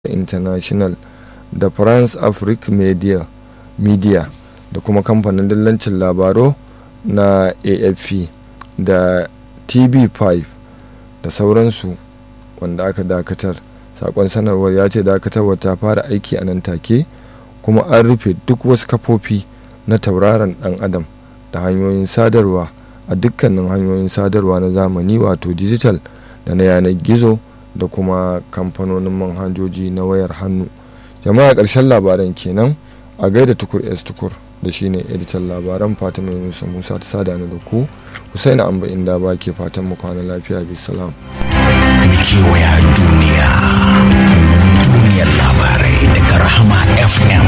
international da france afrique media media da kuma kamfanin dillancin labaru na afp da tv5 da sauransu wanda aka dakatar sakon sanarwar ya ce dakatarwar ta fara aiki a nan take kuma an rufe duk wasu kafofi na tauraron dan adam da hanyoyin sadarwa a dukkanin hanyoyin sadarwa na zamani wato digital da na yanar gizo da kuma kamfanonin manhajoji na wayar hannu jama'a ƙarshen labaran kenan a gaida tukur s tukur da shine editan labaran fatima yunusa musa ta sada da ku husaina amba inda ba ke fatan mu kwana lafiya bi salam kewaya duniya duniyar labarai daga rahama fm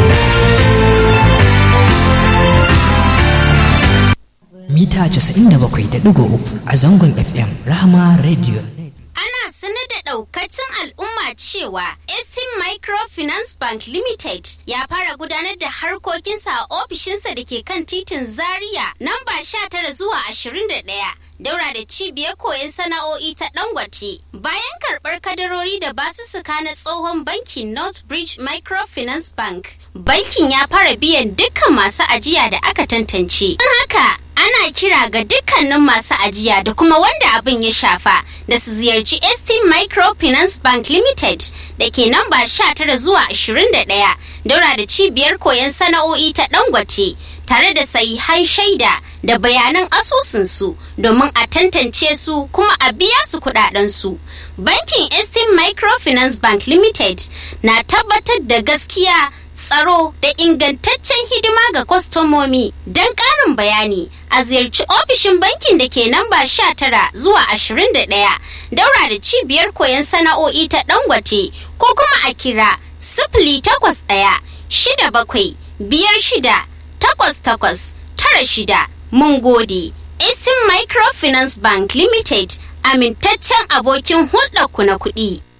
mita 97.3 a zangon fm rahama radio ana sanar da daukacin al'umma cewa ST Microfinance Bank Limited ya fara gudanar da harkokinsa a ofishinsa da ke kan titin Zaria namba 19 zuwa 21. daura da cibiyar koyon sana'o'i ta Dangote. Bayan karɓar kadarori da basussuka na tsohon bankin Northbridge Microfinance Bank, bankin ya fara biyan dukkan masu ajiya da aka tantance. Don haka, ana kira ga dukkanin masu ajiya da kuma wanda abin ya shafa da su ziyarci ST Microfinance Bank Limited da ke namba 19 zuwa 21 daura da cibiyar koyon sana'o'i ta Dangote. tare da sahihan shaida da bayanan asusunsu domin a tantance su kuma a biya su kudadensu. Bankin Estin Microfinance Bank Limited na tabbatar da gaskiya tsaro da ingantaccen hidima ga kwastomomi don ƙarin bayani a ziyarci ofishin bankin da ke namba 19 zuwa 21 daura da cibiyar koyon sana'o'i ta dangote ko kuma a kira sifili takwas ɗaya shida bakwai biyar shida takwas takwas tara shida mun gode Eastern Microfinance Bank Limited amintaccen abokin hulɗarku na kuɗi.